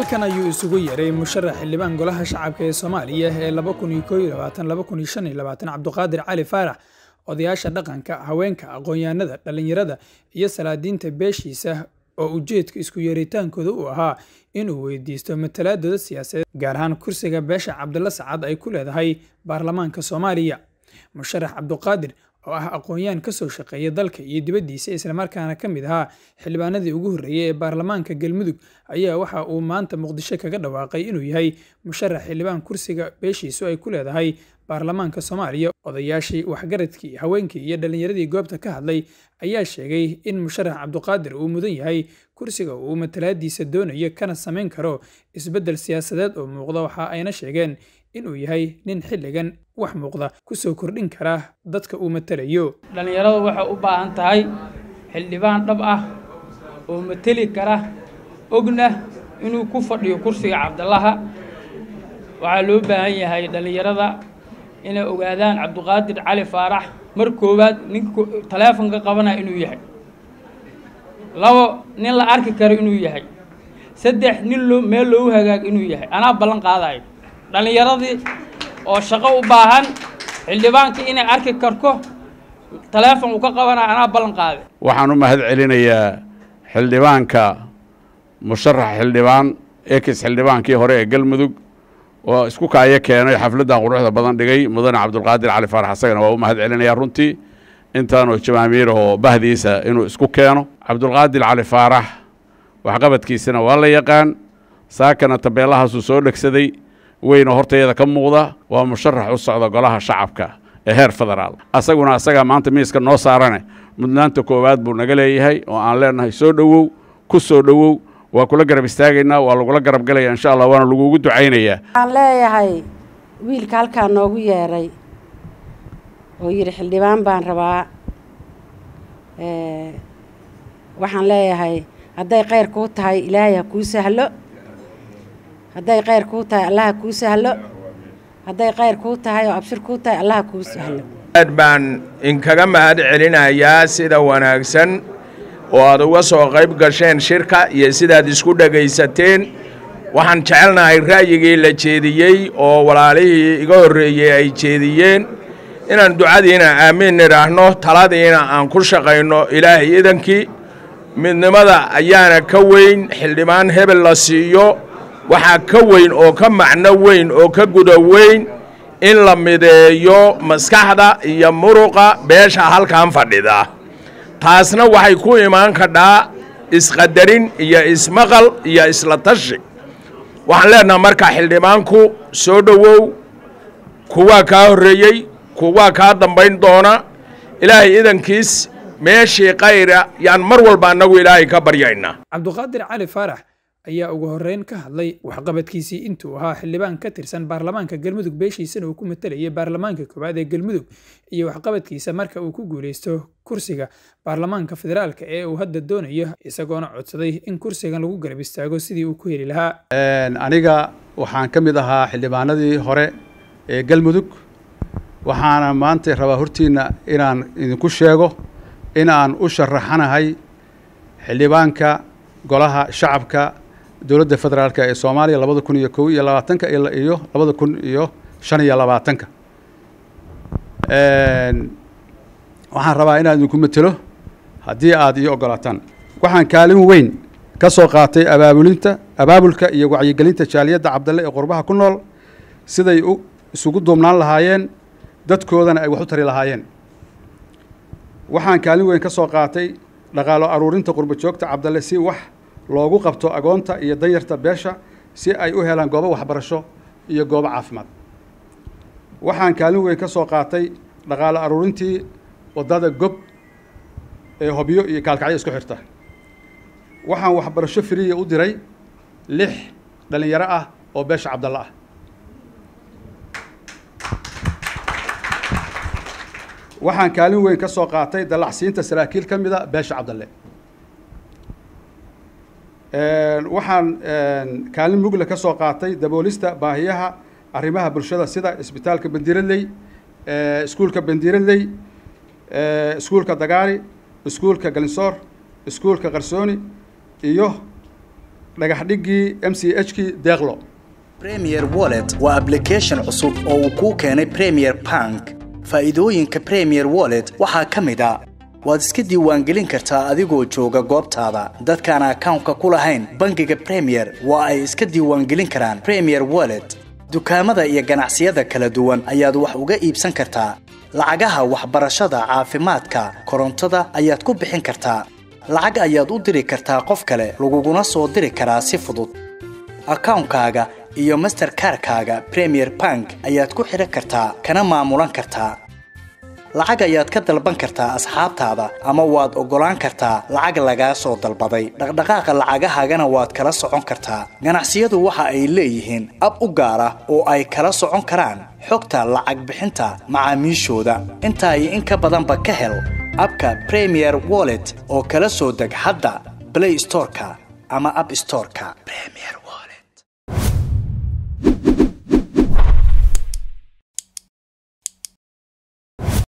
halkan ayuu isugu yeeray musharax xildhibaan golaha shacabka ee soomaaliya ee cabduqaadir cali faarax odayaasha dhaqanka haweenka aqoon-yahanada dhallinyarada iyo salaadiinta beeshiisa oo ujeedka isku yeeritaankooda uu ahaa inuu weydiisto matalaadooda siyaasadeed gaar ahaan kursiga beesha cabdilla sacad ay ku leedahay baarlamaanka soomaaliya musharax cabduqaadir oo ah aqoon-yahan ka soo shaqeeya dalka iyo dibaddiisa islamarkaana ka mid ahaa xildhibaanadii ugu horreeyey ee baarlamaanka galmudug ayaa waxa uu maanta muqdisho kaga dhawaaqay inuu yahay musharax xildhibaan kursiga beeshiisu ay ku leedahay baarlamaanka soomaaliya odayaashii waxgaradkii haweenkii iyo dhallinyaradii goobta ka hadlay ayaa sheegay in musharax cabduqaadir uu mudan yahay kursiga uu matalaadiisa doonayo kana samayn karo isbeddel siyaasadeed oo muuqda waxa ayna sheegeen inuu yahay nin xilligan wax muuqda kusoo kordhin kara dadka uu matalayo dhallinyaradu waxay u baahan tahay xildhibaan dhab ah oo mateli kara ogna inuu ku fadhiyo kursiga cabdillaha waxaa loo baahan yahay dhallinyarada inay ogaadaan cabduqaadir cali faarax mar koowaad ninka taleefonka qabanaya inuu yahay labo nin la arki karo inuu yahay saddex nin loo meel loogu hagaag inuu yahay anaa ballan qaadayo dhallinyaradii oo shaqo u baahan xildhibaanka inay arki karto taleefon uu ka qabanayo anaa ballan qaaday waxaan u mahad celinayaa xildhibaanka musharax xildhibaan ekis xildhibaankii hore ee galmudug oo isku kaayo keenay xafladdan quruxda badan dhigay mudane cabdulqaadir cali faarax asagana waa u mahad celinayaa runtii intaanoo jamaamiirahoo bahdiisa inuu isku keeno cabdulqaadir cali faarax waxqabadkiisana waa la yaqaan saakana tabeelahaasuu soo dhegsaday weyna hortayada ka muuqda waa musharax u socda golaha shacabka ee heer federaal asaguna asagaa maanta miiska noo saarane mudnaanta koowaad buu naga leeyahay oo aan leenahay soo dhowow ku soo dhowow waa kula garab istaagaynaa waa lagula garab galaya insha allah waana lagugu ducaynayaa waxaan leeyahay wiilka halkaa noogu yeeray oo yidhi xildhibaan baan rabaa waxaan leeyahay hadday khayr kuu tahay ilaahay ha kuu sahlo hadday khayr kuu tahay allah ha kuu sahlo hadday khayr kuu tahay oo abshir kuu tahay allah ha kuu sahlo aad baan inkaga mahad celinayaa sida wanaagsan oo aad uga soo qayb gasheen shirka iyo sidaad isku dhegaysateen waxaan jecelnahay ra'yigii la jeediyey oo walaalihii iga horreeyey ay jeediyeen inaan ducadiina aamiin nidhaahno taladiina aan ku shaqayno ilaahay idankii midnimada ayaana ka weyn xildhibaan hebel la siiyo waxaa ka weyn oo ka macno weyn oo ka guda weyn in la mideeyo maskaxda iyo muruqa beesha halkan fadhida taasna waxay ku imaan kadhaa isqadarin iyo ismaqal iyo isla tashi waxaan leenaha marka xildhibaanku soo dhowow kuwaa kaa horreeyey kuwaa kaa dambayn doona ilaahay idankiis meeshii kayra yaan mar walba annagu ilaahay ka baryaynaa cabduqaadir cali faarax ayaa ugu horreyn ka hadlay waxqabadkiisii intuu ahaa xildhibaan ka tirsan baarlamaanka galmudug beeshiisana uu ku matalayay baarlamaanka koowaad ee galmudug iyo waxqabadkiisa marka uu ku guulaysto kursiga baarlamaanka federaalka ee uu hadda doonayo isagoona codsaday in kursigan lagu garab istaago sidii uu ku heli lahaa aniga waxaan ka mid ahaa xildhibaanadii hore ee galmudug waxaana maanta rabaa hortiinna inaan idinku sheego in aan u sharaxanahay xildhibaanka golaha shacabka dowladda federaalk ee soomaaliya labada kun iyo kow iyo labaatanka iyo labada kun iyo shan iyo labaatanka waxaan rabaa inaan idinku matelo haddii aad ii ogolaataan waxaan kaalin weyn ka soo qaatay abaabulinta abaabulka iyo wacyigelinta jaaliyadda cabdalle ee qurbaha ku nool siday u isugu duubnaan lahaayeen dadkoodana ay wax u tari lahaayeen waxaan kaalin weyn ka soo qaatay dhaqaalo aruurinta qurba joogta cabdalle si wax loogu qabto agoonta iyo danyarta beesha si ay u helaan goobo waxbarasho iyo goobo caafimaad waxaan kaalin weyn ka soo qaatay dhaqaalo aruurintii waddada gob ee hobyo iyo kaalkacyo isku xirta waxaan waxbarasho firiya u diray lix dhallinyaro ah oo beesha cabdalle ah waxaan kaalin weyn ka soo qaatay dallacsiinta saraakiil ka mida beesha cabdalle waxaan kaalin mugle ka soo qaatay daboolista baahiyaha arrimaha bulshada sida isbitaalka bandiradley iskuulka bandiradley iskuulka dagaari iskuulka galinsoor iskuulka qarsooni iyo dhagax dhigii m c h kii deeqlo premier wallet waa application cusub oo uu kuu keenay premier bank faa'iidooyinka premier wallet waxaa ka mid a waad iska diiwaangelin kartaa adigoo jooga goobtaada dadkaan akawnka ku lahayn bangiga premier waa ay iska diiwaangelin karaan premier wallet dukaamada iyo ganacsiyada kala duwan ayaad wax uga iibsan kartaa lacagaha waxbarashada caafimaadka korontada ayaad ku bixin kartaa lacag ayaad u diri kartaa qof kale laguguna soo diri karaa si fudud akawnkaaga iyo masterkarkaaga premier bank ayaad ku xidhan kartaa kana maamulan kartaa lacag ayaad ka dalban kartaa asxaabtaada ama waad oggolaan kartaa lacag lagaa soo dalbaday dhaqdhaqaaqa lacagahaagana waad kala socon kartaa ganacsiyadu waxa ay leeyihiin ab u gaar ah oo ay kala socon karaan xogta lacag bixinta macaamiishooda intaa iyo in ka badanba ka hel abka premier wallet oo kala soo deg hadda blay storeka ama ab storeka